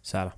ሰላም።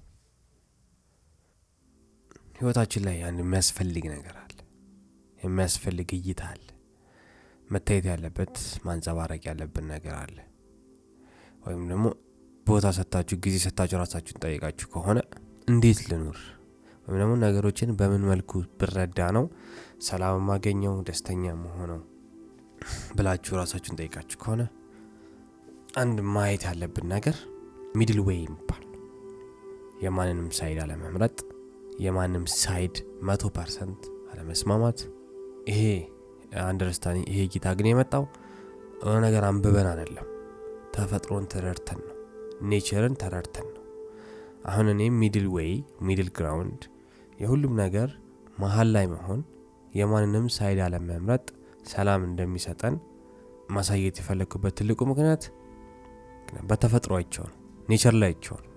ህይወታችን ላይ አንድ የሚያስፈልግ ነገር አለ፣ የሚያስፈልግ እይታ አለ፣ መታየት ያለበት ማንጸባረቅ ያለብን ነገር አለ። ወይም ደግሞ ቦታ ሰታችሁ ጊዜ ሰታችሁ ራሳችሁን ጠይቃችሁ ከሆነ እንዴት ልኑር ወይም ደግሞ ነገሮችን በምን መልኩ ብረዳ ነው ሰላም የማገኘው ደስተኛ መሆነው ብላችሁ ራሳችሁን ጠይቃችሁ ከሆነ አንድ ማየት ያለብን ነገር ሚድል ዌይ የሚባል ነው። የማንንም ሳይድ አለመምረጥ፣ የማንም ሳይድ መቶ ፐርሰንት አለመስማማት። ይሄ አንደርስታንዲንግ ይሄ ጌታ ግን የመጣው የሆነ ነገር አንብበን አይደለም፣ ተፈጥሮን ተረድተን ነው፣ ኔቸርን ተረድተን ነው። አሁን እኔ ሚድል ዌይ ሚድል ግራውንድ የሁሉም ነገር መሀል ላይ መሆን የማንንም ሳይድ አለመምረጥ ሰላም እንደሚሰጠን ማሳየት የፈለግኩበት ትልቁ ምክንያት በተፈጥሮ አይቸው ነው፣ ኔቸር ላይ አይቸው ነው።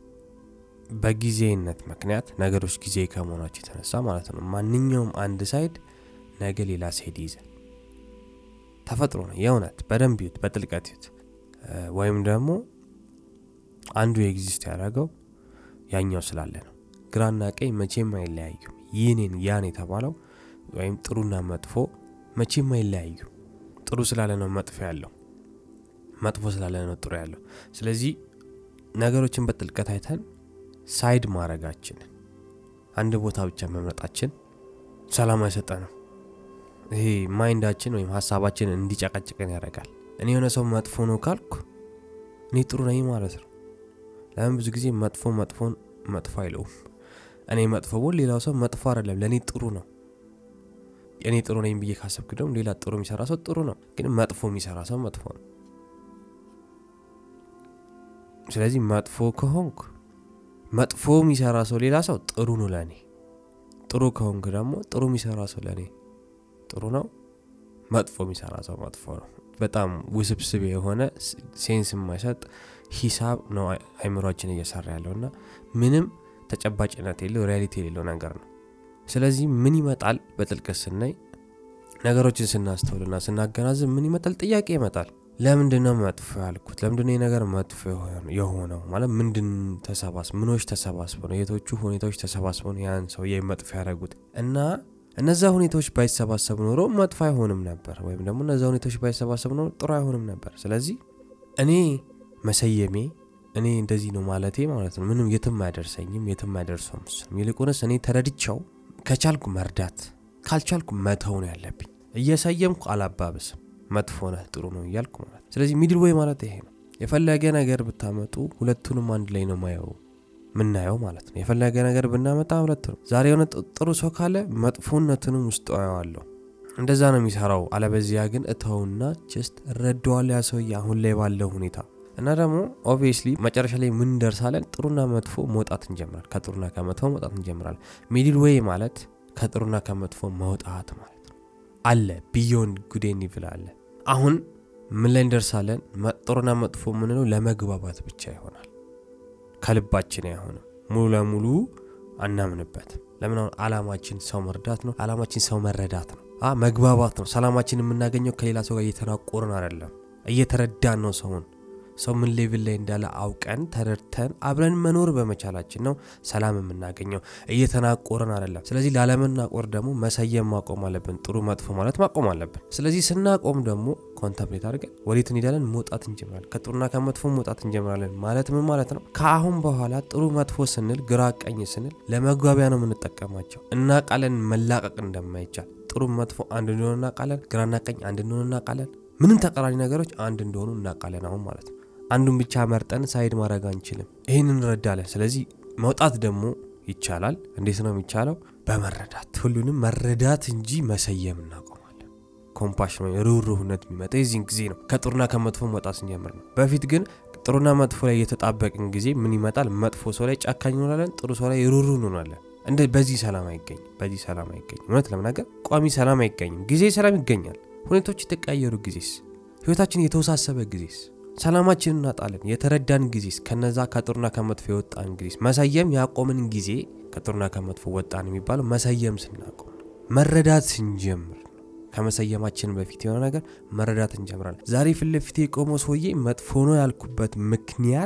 በጊዜነት ምክንያት ነገሮች ጊዜ ከመሆናቸው የተነሳ ማለት ነው። ማንኛውም አንድ ሳይድ ነገ ሌላ ሳይድ ይይዛል። ተፈጥሮ ነው የእውነት በደንብ ይዩት፣ በጥልቀት ይዩት። ወይም ደግሞ አንዱ ኤግዚስት ያደረገው ያኛው ስላለ ነው። ግራና ቀኝ መቼም አይለያዩም። ይህኔን ያን የተባለው ወይም ጥሩና መጥፎ መቼም አይለያዩ። ጥሩ ስላለ ነው መጥፎ ያለው፣ መጥፎ ስላለ ነው ጥሩ ያለው። ስለዚህ ነገሮችን በጥልቀት አይተን ሳይድ ማድረጋችንን አንድ ቦታ ብቻ መምረጣችን ሰላም አይሰጠንም። ይሄ ማይንዳችን ወይም ሀሳባችን እንዲጨቀጭቀን ያደርጋል። እኔ የሆነ ሰው መጥፎ ነው ካልኩ እኔ ጥሩ ነኝ ማለት ነው። ለምን ብዙ ጊዜ መጥፎ መጥፎን መጥፎ አይለውም። እኔ መጥፎ ቦን ሌላው ሰው መጥፎ አይደለም፣ ለእኔ ጥሩ ነው። እኔ ጥሩ ነኝ ብዬ ካሰብክ ደግሞ ሌላ ጥሩ የሚሰራ ሰው ጥሩ ነው፣ ግን መጥፎ የሚሰራ ሰው መጥፎ ነው። ስለዚህ መጥፎ ከሆንኩ መጥፎ የሚሰራ ሰው ሌላ ሰው ጥሩ ነው ለእኔ። ጥሩ ከሆንክ ደግሞ ጥሩ የሚሰራ ሰው ለእኔ ጥሩ ነው። መጥፎ የሚሰራ ሰው መጥፎ ነው። በጣም ውስብስብ የሆነ ሴንስ የማይሰጥ ሂሳብ ነው አይምሯችን እየሰራ ያለው እና ምንም ተጨባጭነት የለው ሪያሊቲ የሌለው ነገር ነው። ስለዚህ ምን ይመጣል? በጥልቀት ስናይ ነገሮችን ስናስተውልና ስናገናዝብ ምን ይመጣል? ጥያቄ ይመጣል። ለምንድን ነው መጥፎ ያልኩት? ለምንድን ነው ነገር መጥፎ የሆነው? ማለት ምንድን ተሰባስ ምኖች ተሰባስበው ነው የቶቹ ሁኔታዎች ተሰባስበው ነው ያን ሰውዬ መጥፎ ያደረጉት እና እነዛ ሁኔታዎች ባይሰባሰብ ኖሮ መጥፎ አይሆንም ነበር፣ ወይም ደግሞ እነዛ ሁኔታዎች ባይሰባሰብ ኖሮ ጥሩ አይሆንም ነበር። ስለዚህ እኔ መሰየሜ እኔ እንደዚህ ነው ማለቴ ማለት ነው ምንም የትም አያደርሰኝም፣ የትም አያደርሰውም። ይልቁንስ እኔ ተረድቻው ከቻልኩ መርዳት ካልቻልኩ መተው ነው ያለብኝ። እየሰየምኩ አላባብስም፣ መጥፎ ነህ ጥሩ ነው እያልኩ ማለት ስለዚህ ሚድል ወይ ማለት ይሄ ነው። የፈለገ ነገር ብታመጡ ሁለቱንም አንድ ላይ ነው ማየው ምናየው ማለት ነው። የፈለገ ነገር ብናመጣ ሁለት ነው። ዛሬ የሆነ ጥሩ ሰው ካለ መጥፎነቱንም ውስጥ አየዋለሁ። እንደዛ ነው የሚሰራው። አለበዚያ ግን እተውና ጀስት እረዳዋለሁ ያ ሰውዬ አሁን ላይ ባለው ሁኔታ እና ደግሞ ኦብቪየስሊ መጨረሻ ላይ ምን እንደርሳለን? ጥሩና መጥፎ መውጣት እንጀምራል። ከጥሩና ከመጥፎ መውጣት እንጀምራለን። ሚድል ዌይ ማለት ከጥሩና ከመጥፎ መውጣት ማለት ነው። አለ ቢዮንድ ጉድ ኤንድ ኢቪል አለ። አሁን ምን ላይ እንደርሳለን? ጥሩና መጥፎ የምንለው ለመግባባት ብቻ ይሆናል። ከልባችን አይሆንም። ሙሉ ለሙሉ አናምንበትም። ለምን? አሁን አላማችን ሰው መርዳት ነው። አላማችን ሰው መረዳት ነው፣ መግባባት ነው። ሰላማችን የምናገኘው ከሌላ ሰው ጋር እየተናቆርን አይደለም፣ እየተረዳን ነው ሰውን ሰው ምን ሌቭል ላይ እንዳለ አውቀን ተረድተን አብረን መኖር በመቻላችን ነው ሰላም የምናገኘው፣ እየተናቆርን አይደለም። ስለዚህ ላለመናቆር ደግሞ መሰየም ማቆም አለብን። ጥሩ መጥፎ ማለት ማቆም አለብን። ስለዚህ ስናቆም ደግሞ ኮንተምፕሌት አድርገን ወዴት እንሄዳለን? መውጣት እንጀምራለን። ከጥሩና ከመጥፎ መውጣት እንጀምራለን። ማለት ምን ማለት ነው? ከአሁን በኋላ ጥሩ መጥፎ ስንል፣ ግራ ቀኝ ስንል ለመግባቢያ ነው የምንጠቀማቸው። እናቃለን መላቀቅ እንደማይቻል ጥሩ መጥፎ አንድ እንደሆነ እናቃለን። ግራና ቀኝ አንድ እንደሆነ እናቃለን። ምንም ተቃራኒ ነገሮች አንድ እንደሆኑ እናቃለን አሁን ማለት ነው። አንዱን ብቻ መርጠን ሳይድ ማድረግ አንችልም። ይህን እንረዳለን። ስለዚህ መውጣት ደግሞ ይቻላል። እንዴት ነው የሚቻለው? በመረዳት ሁሉንም መረዳት እንጂ መሰየም እናቆማለን። ኮምፓሽን ወይ ርኅሩህነት የሚመጣ የዚህን ጊዜ ነው። ከጥሩና ከመጥፎ መውጣት ስንጀምር ነው። በፊት ግን ጥሩና መጥፎ ላይ የተጣበቅን ጊዜ ምን ይመጣል? መጥፎ ሰው ላይ ጨካኝ እንሆናለን፣ ጥሩ ሰው ላይ ርኅሩህ እንሆናለን። እንደ በዚህ ሰላም አይገኝም። በዚህ ሰላም አይገኝም። እውነት ለመናገር ቋሚ ሰላም አይገኝም። ጊዜ ሰላም ይገኛል። ሁኔታዎች የተቀያየሩ ጊዜስ፣ ህይወታችን የተወሳሰበ ጊዜስ ሰላማችን እናጣለን። የተረዳን ጊዜስ ከነዛ ከጥሩና ከመጥፎ የወጣን ጊዜስ መሰየም ያቆምን ጊዜ ከጥሩና ከመጥፎ ወጣን የሚባለው መሰየም ስናቆም ነው። መረዳት ስንጀምር ነው። ከመሰየማችን በፊት የሆነ ነገር መረዳት እንጀምራለን። ዛሬ ፊት ለፊት የቆመው ሰውዬ መጥፎ ነው ያልኩበት ምክንያት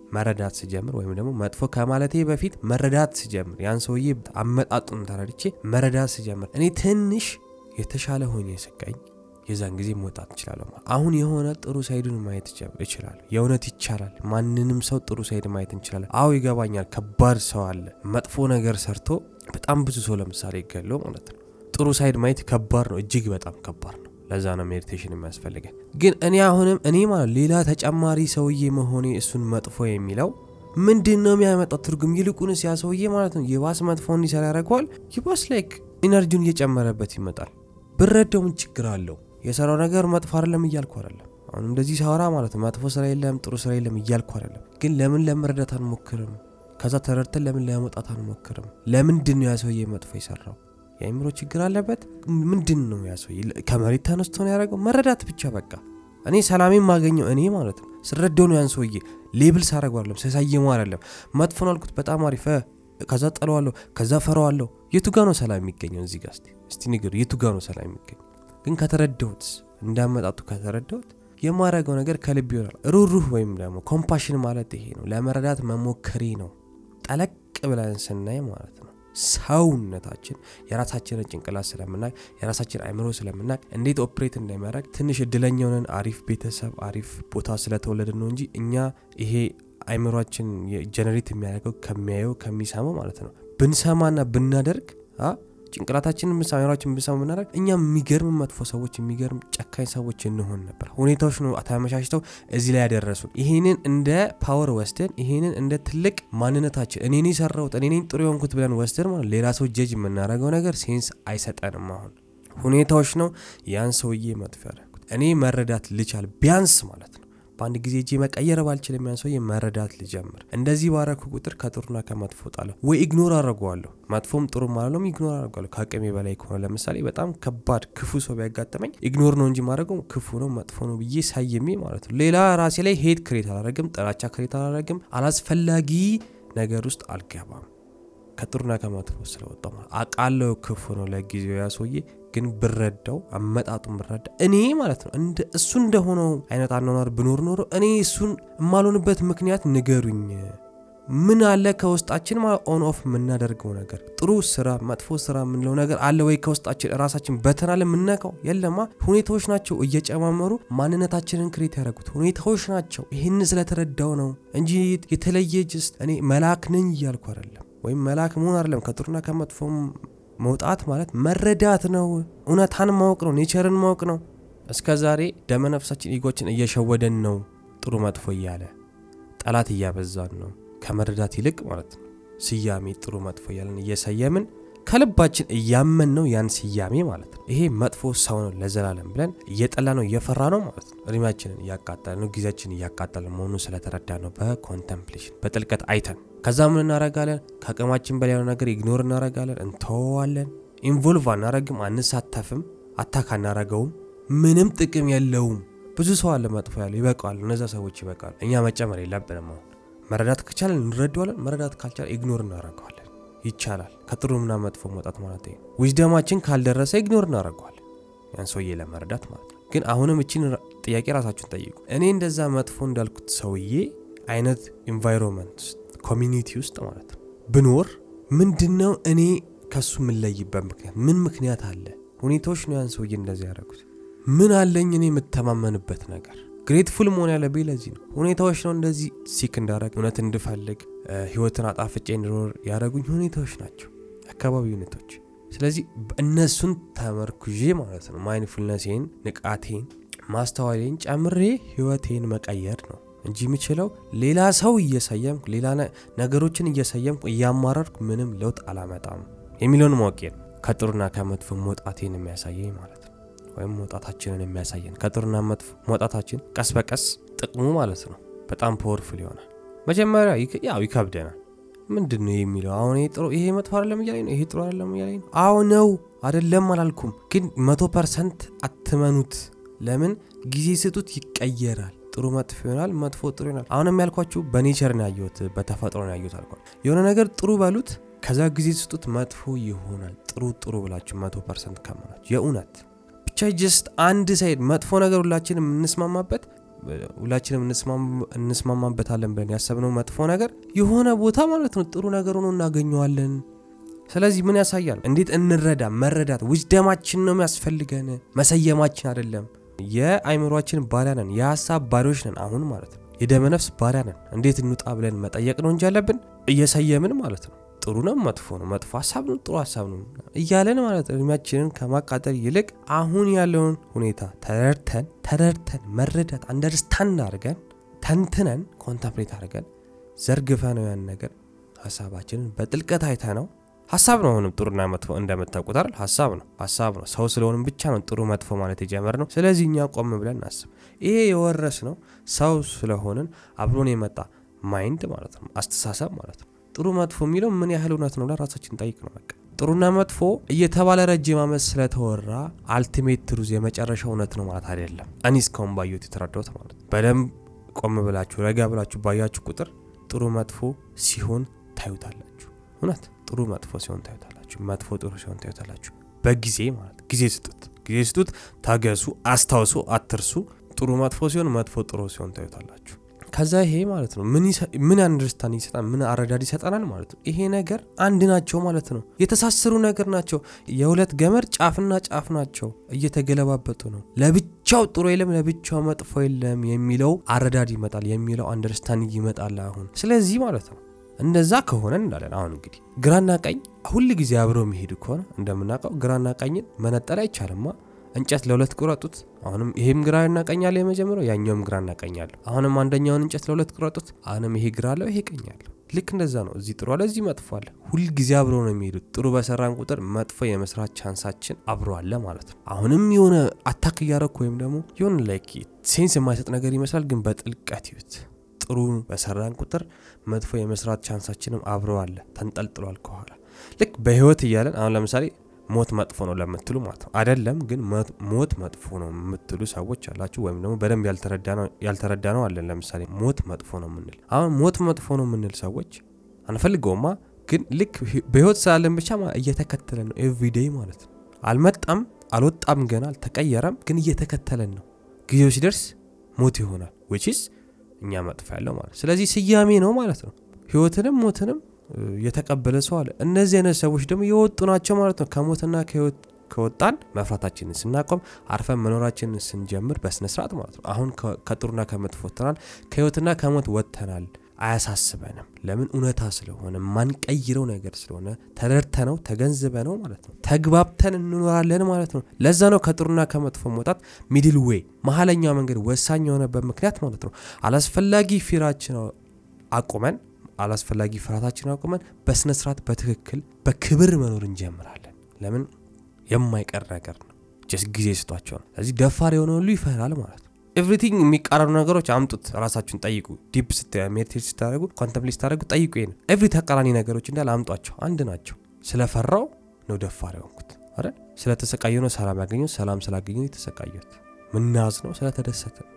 መረዳት ስጀምር ወይም ደግሞ መጥፎ ከማለቴ በፊት መረዳት ስጀምር ያን ሰውዬ አመጣጡን ተረድቼ መረዳት ስጀምር እኔ ትንሽ የተሻለ ሆኜ ስቀኝ የዛን ጊዜ መውጣት እንችላለሁ። አሁን የሆነ ጥሩ ሳይዱን ማየት እችላለሁ። የእውነት ይቻላል። ማንንም ሰው ጥሩ ሳይድ ማየት እንችላለን። አዎ ይገባኛል። ከባድ ሰው አለ መጥፎ ነገር ሰርቶ በጣም ብዙ ሰው ለምሳሌ ይገለው ማለት ነው። ጥሩ ሳይድ ማየት ከባድ ነው፣ እጅግ በጣም ከባድ ነው። ለዛ ነው ሜዲቴሽን የሚያስፈልገን። ግን እኔ አሁንም እኔ ማለት ሌላ ተጨማሪ ሰውዬ መሆኔ እሱን መጥፎ የሚለው ምንድን ነው የሚያመጣው ትርጉም? ይልቁንስ ያ ሰውዬ ማለት ነው የባስ መጥፎ እንዲሰራ ያደርገዋል። ይባስ ላይክ ኢነርጂውን እየጨመረበት ይመጣል። ብረዳው ምን ችግር አለው? የሰራው ነገር መጥፎ አይደለም እያልኩ አይደለም። አሁን እንደዚህ ሳወራ ማለት ነው መጥፎ ስራ የለም ጥሩ ስራ የለም እያልኩ አይደለም። ግን ለምን ለመረዳት አንሞክርም? ከዛ ተረድተን ለምን ለመውጣት አንሞክርም? ለምንድን ነው ያ ሰውዬ መጥፎ የሰራው? የአእምሮ ችግር አለበት? ምንድን ነው ያ ሰውዬ ከመሬት ተነስቶ ነው ያደረገው? መረዳት ብቻ በቃ። እኔ ሰላሜ የማገኘው እኔ ማለት ነው ስረዳው ነው። ያን ሰውዬ ሌብል ሳረገው አይደለም ሳሳየመው አይደለም። መጥፎ ነው አልኩት፣ በጣም አሪፍ ከዛ ጠለዋለሁ፣ ከዛ ፈረዋለሁ። የቱ ጋ ነው ሰላም የሚገኘው? እዚህ ጋ እስቲ ንገሩ፣ የቱ ጋ ነው ሰላም የሚገኘው? ግን ከተረዳሁት እንዳመጣጡ ከተረዳሁት የማደርገው ነገር ከልብ ይሆናል። ሩሩህ ወይም ደግሞ ኮምፓሽን ማለት ይሄ ነው። ለመረዳት መሞከሬ ነው። ጠለቅ ብለን ስናይ ማለት ነው ሰውነታችን የራሳችንን ጭንቅላት ስለምናቅ የራሳችን አይምሮ ስለምናቅ እንዴት ኦፕሬት እንደሚያደርግ ትንሽ እድለኛውን አሪፍ ቤተሰብ አሪፍ ቦታ ስለተወለድን ነው እንጂ እኛ ይሄ አይምሯችን ጀነሬት የሚያደርገው ከሚያየው ከሚሰማው ማለት ነው ብንሰማና ብናደርግ ጭንቅላታችንን አይምሯችን ብንሰማ ብናደርግ እኛ የሚገርም መጥፎ ሰዎች የሚገርም ጨካኝ ሰዎች እንሆን ነበር። ሁኔታዎች ነው ተመቻችተው እዚህ ላይ ያደረሱን። ይሄንን እንደ ፓወር ወስደን ይሄንን እንደ ትልቅ ማንነታችን እኔ የሰራሁት እኔ ጥሩ የሆንኩት ብለን ወስደን ማለት ሌላ ሰው ጀጅ የምናደርገው ነገር ሴንስ አይሰጠንም። አሁን ሁኔታዎች ነው ያን ሰውዬ መጥፎ ያደረጉት። እኔ መረዳት ልቻል ቢያንስ ማለት ነው በአንድ ጊዜ እጄ መቀየር ባልችልም ያን ሰውዬ መረዳት ልጀምር። እንደዚህ ባረኩ ቁጥር ከጥሩና ከመጥፎ ጣለሁ ወይ ኢግኖር አድርገዋለሁ። መጥፎም ጥሩ ማለሎም ኢግኖር አድርገዋለሁ። ከአቅሜ በላይ ከሆነ ለምሳሌ በጣም ከባድ ክፉ ሰው ቢያጋጥመኝ ኢግኖር ነው እንጂ ማድረገው ክፉ ነው መጥፎ ነው ብዬ ሳየሜ ማለት ነው። ሌላ ራሴ ላይ ሄድ ክሬት አላረግም፣ ጥላቻ ክሬት አላረግም፣ አላስፈላጊ ነገር ውስጥ አልገባም። ከጥሩና ከመጥፎ ስለወጣው ማለት አቃለው ክፉ ነው ለጊዜው ያ ሰውዬ ግን ብረዳው አመጣጡን ብረዳ እኔ ማለት ነው እንደ እሱ እንደሆነው አይነት አኗኗር ብኖር ኖሮ እኔ እሱን የማልሆንበት ምክንያት ንገሩኝ። ምን አለ ከውስጣችን ኦን ኦፍ የምናደርገው ነገር ጥሩ ስራ መጥፎ ስራ የምንለው ነገር አለ ወይ ከውስጣችን ራሳችን በተናለ የምናውቀው የለማ። ሁኔታዎች ናቸው እየጨማመሩ ማንነታችንን ክሬት ያደረጉት ሁኔታዎች ናቸው። ይህን ስለተረዳው ነው እንጂ የተለየ ጅስት እኔ መልአክ ነኝ እያልኩ አይደለም። ወይም መልአክ መሆን አይደለም። ከጥሩና ከመጥፎም መውጣት ማለት መረዳት ነው። እውነታን ማወቅ ነው። ኔቸርን ማወቅ ነው። እስከ ዛሬ ደመነፍሳችን ኢጎችን እየሸወደን ነው። ጥሩ መጥፎ እያለ ጠላት እያበዛን ነው። ከመረዳት ይልቅ ማለት ነው ስያሜ ጥሩ መጥፎ እያለን እየሰየምን ከልባችን እያመን ነው ያን ስያሜ ማለት ነው። ይሄ መጥፎ ሰው ነው ለዘላለም ብለን እየጠላ ነው እየፈራ ነው ማለት ነው። እድሜያችንን እያቃጠለ ነው፣ ጊዜያችን እያቃጠለ መሆኑን ስለተረዳ ነው። በኮንተምፕሌሽን በጥልቀት አይተን ከዛ ምን እናረጋለን? ከአቅማችን በላይ ያለው ነገር ኢግኖር እናረጋለን፣ እንተወዋለን። ኢንቮልቭ አናረግም፣ አንሳተፍም፣ አታክ አናረገውም። ምንም ጥቅም የለውም። ብዙ ሰው አለ መጥፎ ያለው ይበቃዋል። እነዛ ሰዎች ይበቃሉ። እኛ መጨመር የለብንም። አሁን መረዳት ከቻለን እንረዳዋለን፣ መረዳት ካልቻለ ኢግኖር እናረገዋለን። ይቻላል። ከጥሩምና መጥፎ መውጣት ማለት ነው። ዊዝደማችን ካልደረሰ ኢግኖር እናደርገዋለን ያን ሰውዬ ለመረዳት ማለት ነው። ግን አሁንም እችን ጥያቄ ራሳችሁን ጠይቁ። እኔ እንደዛ መጥፎ እንዳልኩት ሰውዬ አይነት ኢንቫይሮንመንት ውስጥ ኮሚኒቲ ውስጥ ማለት ነው ብኖር ምንድን ነው እኔ ከሱ የምንለይበት ምክንያት ምን ምክንያት አለ? ሁኔታዎች ነው ያን ሰውዬ እንደዚህ ያደረጉት። ምን አለኝ እኔ የምተማመንበት ነገር ግሬትፉል መሆን ያለብኝ ለዚህ ነው። ሁኔታዎች ነው እንደዚህ ሲክ እንዳረግ እውነት እንድፈልግ ህይወትን አጣፍጬ እንድኖር ያደረጉኝ ሁኔታዎች ናቸው፣ አካባቢ ሁኔታዎች። ስለዚህ እነሱን ተመርኩዤ ማለት ነው ማይንድፉልነሴን፣ ንቃቴን፣ ማስተዋሌን ጨምሬ ህይወቴን መቀየር ነው እንጂ የምችለው ሌላ ሰው እየሰየምኩ ሌላ ነገሮችን እየሰየምኩ እያማረርኩ ምንም ለውጥ አላመጣም የሚለውን ማወቄ ነው ከጥሩና ከመጥፎ መውጣቴን የሚያሳየኝ ማለት ነው ወይም መውጣታችንን የሚያሳየን ከጥሩና መጥፎ መውጣታችን ቀስ በቀስ ጥቅሙ ማለት ነው በጣም ፓወርፉል ይሆናል። መጀመሪያ ያው ይከብደናል። ምንድን ነው የሚለው አሁን ይሄ መጥፎ አይደለም እያለኝ ነው፣ ይሄ ጥሩ አይደለም እያለኝ ነው። አዎ ነው አይደለም አላልኩም፣ ግን መቶ ፐርሰንት አትመኑት። ለምን ጊዜ ስጡት፣ ይቀየራል። ጥሩ መጥፎ ይሆናል፣ መጥፎ ጥሩ ይሆናል። አሁንም ያልኳችሁ በኔቸር ነው ያየሁት፣ በተፈጥሮ ነው ያየሁት አልኳል። የሆነ ነገር ጥሩ በሉት፣ ከዛ ጊዜ ስጡት፣ መጥፎ ይሆናል። ጥሩ ጥሩ ብላችሁ መቶ ፐርሰንት ከመናችሁ የእውነት ብቻ ጀስት አንድ ሳይድ መጥፎ ነገር ሁላችን የምንስማማበት ሁላችንም እንስማማበታለን ብለን ያሰብነው መጥፎ ነገር የሆነ ቦታ ማለት ነው ጥሩ ነገር ሆኖ እናገኘዋለን። ስለዚህ ምን ያሳያል? እንዴት እንረዳ? መረዳት ውጅደማችን ነው የሚያስፈልገን፣ መሰየማችን አይደለም። የአይምሯችን ባሪያ ነን፣ የሀሳብ ባሪዎች ነን። አሁን ማለት ነው የደመነፍስ ባሪያ ነን። እንዴት እንውጣ ብለን መጠየቅ ነው እንጂ ያለብን እየሰየምን ማለት ነው ጥሩ ነው መጥፎ ነው፣ መጥፎ ሀሳብ ነው ጥሩ ሀሳብ ነው እያለን ማለት ነው እድሜያችንን ከማቃጠል ይልቅ አሁን ያለውን ሁኔታ ተረድተን ተረድተን መረዳት አንደርስታንድ አድርገን ተንትነን ኮንተምፕሌት አድርገን ዘርግፈ ነው ያን ነገር ሀሳባችንን በጥልቀት አይተ ነው ሀሳብ ነው። አሁንም ጥሩና መጥፎ እንደምታውቁት አይደል? ሀሳብ ነው ሀሳብ ነው። ሰው ስለሆንም ብቻ ነው ጥሩ መጥፎ ማለት የጀመር ነው። ስለዚህ እኛ ቆም ብለን እናስብ። ይሄ የወረስ ነው ሰው ስለሆንን አብሮን የመጣ ማይንድ ማለት ነው አስተሳሰብ ማለት ነው። ጥሩ መጥፎ የሚለው ምን ያህል እውነት ነው ለራሳችን ጠይቅ ነው። በቃ ጥሩና መጥፎ እየተባለ ረጅም ዓመት ስለተወራ አልቲሜት ትሩዝ የመጨረሻ እውነት ነው ማለት አይደለም። እኔ እስካሁን ባየሁት የተረዳሁት ማለት ነው። በደንብ ቆም ብላችሁ ረጋ ብላችሁ ባያችሁ ቁጥር ጥሩ መጥፎ ሲሆን ታዩታላችሁ። እውነት ጥሩ መጥፎ ሲሆን ታዩታላችሁ። መጥፎ ጥሩ ሲሆን ታዩታላችሁ። በጊዜ ማለት ጊዜ ስጡት፣ ጊዜ ስጡት፣ ታገሱ፣ አስታውሱ፣ አትርሱ። ጥሩ መጥፎ ሲሆን፣ መጥፎ ጥሩ ሲሆን ታዩታላችሁ። ከዛ ይሄ ማለት ነው ምን አንደርስታንድ ይሰጣል፣ ምን አረዳድ ይሰጠናል ማለት ነው። ይሄ ነገር አንድ ናቸው ማለት ነው። የተሳሰሩ ነገር ናቸው። የሁለት ገመድ ጫፍና ጫፍ ናቸው፣ እየተገለባበጡ ነው። ለብቻው ጥሩ የለም፣ ለብቻው መጥፎ የለም የሚለው አረዳድ ይመጣል፣ የሚለው አንደርስታንድ ይመጣል አሁን። ስለዚህ ማለት ነው እንደዛ ከሆነ እንዳለን አሁን እንግዲህ ግራና ቀኝ ሁል ጊዜ አብረው የሚሄዱ ከሆነ እንደምናውቀው ግራና ቀኝን መነጠል አይቻልማ። እንጨት ለሁለት ቁረጡት። አሁንም ይሄም ግራ እናቀኛለሁ የመጀመሪያው ያኛውም ግራ እናቀኛለሁ። አሁንም አንደኛውን እንጨት ለሁለት ቁረጡት። አሁንም ይሄ ግራ አለው ይሄ ቀኝ አለው። ልክ እንደዛ ነው። እዚህ ጥሩ አለ፣ እዚህ መጥፎ አለ። ሁልጊዜ አብሮ ነው የሚሄዱት። ጥሩ በሰራን ቁጥር መጥፎ የመስራት ቻንሳችን አብሮ አለ ማለት ነው። አሁንም የሆነ አታክ እያረኩ ወይም ደግሞ የሆነ ላይክ ሴንስ የማይሰጥ ነገር ይመስላል፣ ግን በጥልቀት ይዩት። ጥሩ በሰራን ቁጥር መጥፎ የመስራት ቻንሳችንም አብሮ አለ፣ ተንጠልጥሏል ከኋላ። ልክ በህይወት እያለን አሁን ለምሳሌ ሞት መጥፎ ነው ለምትሉ ማለት ነው አይደለም፣ ግን ሞት መጥፎ ነው የምትሉ ሰዎች አላችሁ፣ ወይም ደግሞ በደንብ ያልተረዳ ነው አለን። ለምሳሌ ሞት መጥፎ ነው የምንል አሁን ሞት መጥፎ ነው የምንል ሰዎች አንፈልገውማ፣ ግን ልክ በህይወት ስላለን ብቻ እየተከተለን ነው ኤቭሪዴይ ማለት ነው። አልመጣም፣ አልወጣም፣ ገና አልተቀየረም፣ ግን እየተከተለን ነው። ጊዜው ሲደርስ ሞት ይሆናል ዊችስ እኛ መጥፎ ያለው ማለት ስለዚህ ስያሜ ነው ማለት ነው። ህይወትንም ሞትንም የተቀበለ ሰው አለ። እነዚህ አይነት ሰዎች ደግሞ የወጡ ናቸው ማለት ነው። ከሞትና ከህይወት ከወጣን መፍራታችንን ስናቆም አርፈን መኖራችንን ስንጀምር በስነስርዓት ማለት ነው። አሁን ከጥሩና ከመጥፎ ወጥተናል፣ ከህይወትና ከሞት ወጥተናል። አያሳስበንም። ለምን? እውነታ ስለሆነ ማንቀይረው ነገር ስለሆነ ተረድተነው ተገንዝበነው ማለት ነው። ተግባብተን እንኖራለን ማለት ነው። ለዛ ነው ከጥሩና ከመጥፎ መውጣት ሚድል ዌይ መሀለኛው መንገድ ወሳኝ የሆነበት ምክንያት ማለት ነው። አላስፈላጊ ፊራችን አቁመን አላስፈላጊ ፍርሃታችን አቁመን በስነ ስርዓት በትክክል በክብር መኖር እንጀምራለን። ለምን? የማይቀር ነገር ነው። ጀስ ጊዜ ስጧቸው ነው። ስለዚህ ደፋር የሆነ ሁሉ ይፈራል ማለት ነው። ኤቭሪቲንግ የሚቃረኑ ነገሮች አምጡት፣ ራሳችሁን ጠይቁ። ዲፕ ሜዲቴት ስታደረጉ ኮንተምፕሌት ስታደረጉ ጠይቁ። ይሄን ኤቭሪ ተቃራኒ ነገሮች እንዳለ አምጧቸው፣ አንድ ናቸው። ስለፈራው ነው ደፋር የሆንኩት አይደል? ስለተሰቃየ ነው ሰላም ያገኘሁት፣ ሰላም ስላገኘሁ የተሰቃየሁት። ምናዝ ነው ስለተደሰተ ነው።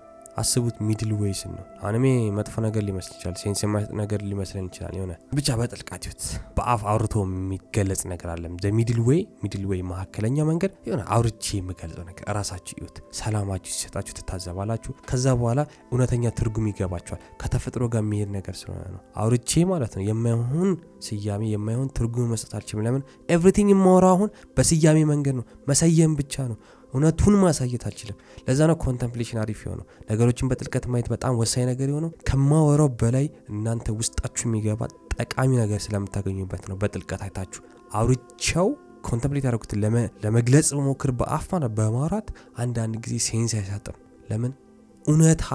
አስቡት ሚድል ዌይስ ነው። አሁንም መጥፎ ነገር ሊመስል ይችላል፣ ሴንስ የማይሰጥ ነገር ሊመስለን ይችላል። የሆነ ብቻ በጥልቃት ይሁት በአፍ አውርቶ የሚገለጽ ነገር አለም። ሚድል ዌይ ሚድል ዌይ መካከለኛ መንገድ የሆነ አውርቼ የምገልጸው ነገር እራሳችሁ ይሁት። ሰላማችሁ ሲሰጣችሁ ትታዘባላችሁ። ከዛ በኋላ እውነተኛ ትርጉም ይገባችኋል። ከተፈጥሮ ጋር የሚሄድ ነገር ስለሆነ ነው። አውርቼ ማለት ነው የማይሆን ስያሜ የማይሆን ትርጉም መስጠት አልችልም። ለምን ኤቭሪቲንግ የማወራው አሁን በስያሜ መንገድ ነው። መሰየም ብቻ ነው። እውነቱን ማሳየት አልችልም። ለዛ ነው ኮንተምፕሌሽን አሪፍ የሆነው ነገሮችን በጥልቀት ማየት በጣም ወሳኝ ነገር የሆነው ከማወራው በላይ እናንተ ውስጣችሁ የሚገባ ጠቃሚ ነገር ስለምታገኙበት ነው። በጥልቀት አይታችሁ አውርቻው ኮንተምፕሌት ያደረጉትን ለመግለጽ መሞክር በአፍ በማውራት አንዳንድ ጊዜ ሴንስ አይሰጥም። ለምን እውነታ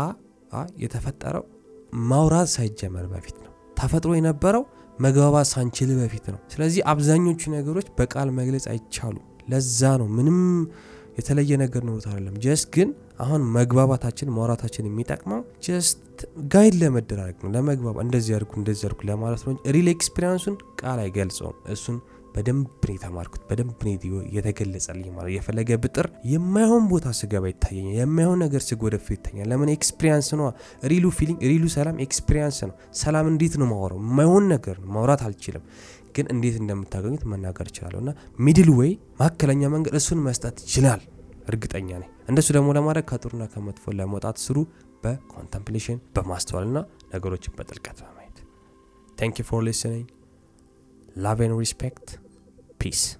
የተፈጠረው ማውራት ሳይጀመር በፊት ነው። ተፈጥሮ የነበረው መግባባት ሳንችል በፊት ነው። ስለዚህ አብዛኞቹ ነገሮች በቃል መግለጽ አይቻሉም። ለዛ ነው ምንም የተለየ ነገር ኖሮት አይደለም። ጀስት ግን አሁን መግባባታችን ማውራታችን የሚጠቅመው ጀስት ጋይድ ለመደራረግ ነው። ለመግባባ እንደዚህ ያርጉ እንደዚህ ያርጉ ለማለት ነው። ሪል ኤክስፒሪንሱን ቃል አይገልጸውም። እሱን በደንብ ነው የተማርኩት። በደንብ ነው የተገለጸልኝ። ማለት የፈለገ ብጥር የማይሆን ቦታ ስገባ ይታየኛል። የማይሆን ነገር ስጎደፍ ይታኛል። ለምን ኤክስፒሪንስ ነው። ሪሉ ፊሊንግ ሪሉ ሰላም ኤክስፒሪንስ ነው። ሰላም እንዴት ነው ማወራው? የማይሆን ነገር ነው ማውራት አልችልም ግን እንዴት እንደምታገኙት መናገር እችላለሁ። እና ሚድል ዌይ መካከለኛ መንገድ እሱን መስጠት ይችላል። እርግጠኛ ነኝ። እንደሱ ደግሞ ለማድረግ ከጥሩና ከመጥፎ ለመውጣት ስሩ በኮንተምፕሌሽን በማስተዋልና ነገሮችን በጥልቀት በማየት ታንክ ዩ ፎር ሊስኒንግ ላቭ ኤንድ ሪስፔክት ፒስ